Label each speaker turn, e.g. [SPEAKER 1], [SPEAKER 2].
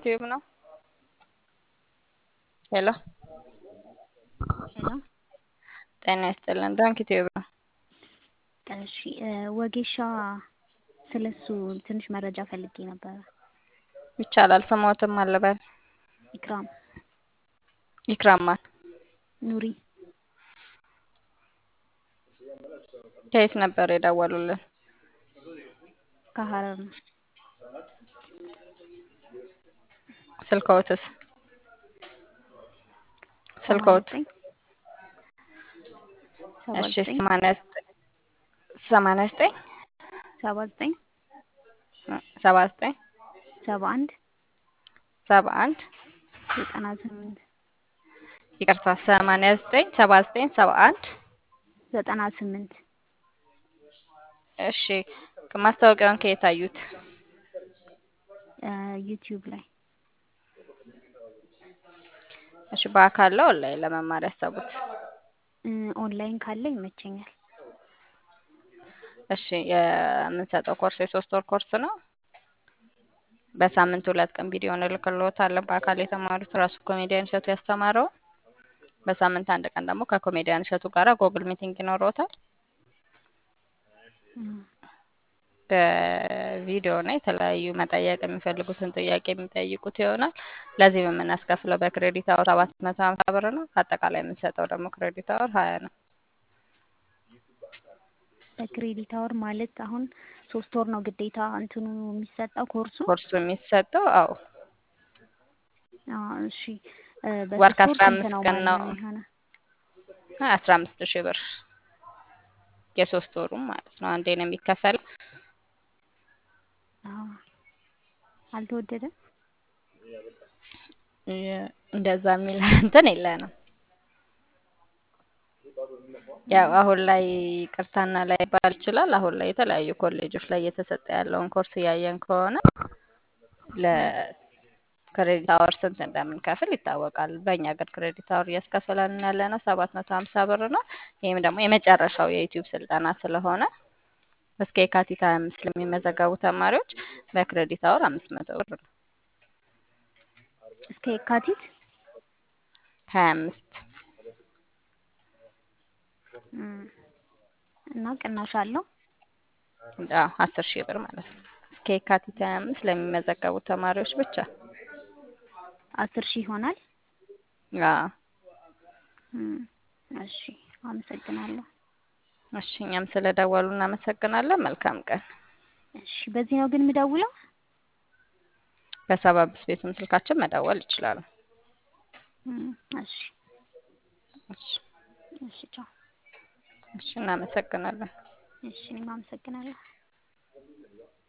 [SPEAKER 1] ዩቲዩብ ነው። ሄሎ
[SPEAKER 2] ሄሎ
[SPEAKER 1] ጤና ይስጥልን። ዶንክ ዩቲዩብ ነው።
[SPEAKER 2] እሺ ወጌሻ ስለሱ ትንሽ መረጃ ፈልጌ ነበረ።
[SPEAKER 1] ይቻላል። ስሞትም አለበል
[SPEAKER 2] ኢክራም
[SPEAKER 1] ይክራማል
[SPEAKER 2] ኑሪ
[SPEAKER 1] ከየት ነበር የደወሉልን?
[SPEAKER 2] ከሀረር ነው።
[SPEAKER 1] ስልክዎትስ? ስልክዎት? እሺ ሰማንያ ዘጠኝ ሰማንያ ዘጠኝ
[SPEAKER 2] ሰባ ዘጠኝ
[SPEAKER 1] ሰባ ዘጠኝ
[SPEAKER 2] ሰባ አንድ
[SPEAKER 1] ሰባ አንድ
[SPEAKER 2] ዘጠና ስምንት
[SPEAKER 1] ይቅርታ ሰማንያ ዘጠኝ ሰባ ዘጠኝ ሰባ አንድ
[SPEAKER 2] ዘጠና ስምንት
[SPEAKER 1] እሺ ማስታወቂያውን ከየት አዩት?
[SPEAKER 2] ዩቲዩብ ላይ
[SPEAKER 1] እሺ በአካል ነው ኦንላይን ለመማር ያሰቡት?
[SPEAKER 2] ኦንላይን ካለ ይመቸኛል።
[SPEAKER 1] እሺ የምንሰጠው ኮርስ የሶስት ወር ኮርስ ነው። በሳምንት ሁለት ቀን ቪዲዮ እንልክልዎታለን። በአካል የተማሩት ራሱ ኮሜዲያን እሸቱ ያስተማረው። በሳምንት አንድ ቀን ደግሞ ከኮሜዲያን እሸቱ ጋር ጎግል ሚቲንግ ይኖረዎታል። በቪዲዮ እና የተለያዩ መጠየቅ የሚፈልጉትን ጥያቄ የሚጠይቁት ይሆናል። ለዚህ የምናስከፍለው በክሬዲት አወር ሰባት መቶ ሀምሳ ብር ነው። አጠቃላይ የምንሰጠው ደግሞ ክሬዲት አወር ሀያ ነው።
[SPEAKER 2] በክሬዲት አወር ማለት አሁን ሶስት ወር ነው ግዴታ እንትኑ የሚሰጠው ኮርሱ?
[SPEAKER 1] ኮርሱ የሚሰጠው አዎ
[SPEAKER 2] አዎ፣ እሺ
[SPEAKER 1] ወር
[SPEAKER 2] በሶስት
[SPEAKER 1] ከአስራ
[SPEAKER 2] ወር ስንት
[SPEAKER 1] አምስት
[SPEAKER 2] ነው
[SPEAKER 1] ቀን
[SPEAKER 2] ማለት
[SPEAKER 1] ነው።
[SPEAKER 2] ነው የሚሆነው?
[SPEAKER 1] አስራ አምስት ሺህ ብር የሶስት ወሩም ማለት ነው። አንዴ ነው የሚከፈለው።
[SPEAKER 2] አዎ አልተወደደም?
[SPEAKER 1] እንደዛ የሚል እንትን የለንም። ያው አሁን ላይ ቅርታና ላይ ባል ይችላል። አሁን ላይ የተለያዩ ኮሌጆች ላይ እየተሰጠ ያለውን ኮርስ እያየን ከሆነ ለክሬዲት አወር ስንት እንደምንከፍል ይታወቃል። በእኛ ሀገር ክሬዲት አወር እያስከፈለን ያለ ነው ሰባት መቶ ሀምሳ ብር ነው። ይህም ደግሞ የመጨረሻው የዩቲዩብ ስልጠና ስለሆነ እስከ የካቲት ሀያ አምስት ለሚመዘገቡ ተማሪዎች በክሬዲት አወር አምስት መቶ ብር ነው።
[SPEAKER 2] እስከ የካቲት
[SPEAKER 1] ሀያ አምስት
[SPEAKER 2] እም፣ እና ቅናሽ አለው?
[SPEAKER 1] አዎ አስር ሺህ ብር ማለት ነው። እስከ የካቲት ሀያ አምስት ለሚመዘገቡ ተማሪዎች ብቻ።
[SPEAKER 2] አስር ሺህ ይሆናል?
[SPEAKER 1] አዎ
[SPEAKER 2] እም፣ እሺ አመሰግናለሁ።
[SPEAKER 1] እሺ እኛም ስለደወሉ እናመሰግናለን። መልካም ቀን።
[SPEAKER 2] እሺ በዚህ ነው ግን የምደውለው?
[SPEAKER 1] በሰባ አምስት ቤቱም ስልካችን መደወል ይችላሉ።
[SPEAKER 2] እም፣ እሺ
[SPEAKER 1] እሺ
[SPEAKER 2] እሺ ቻው።
[SPEAKER 1] እሺ እናመሰግናለን።
[SPEAKER 2] እሺ እኔም አመሰግናለሁ።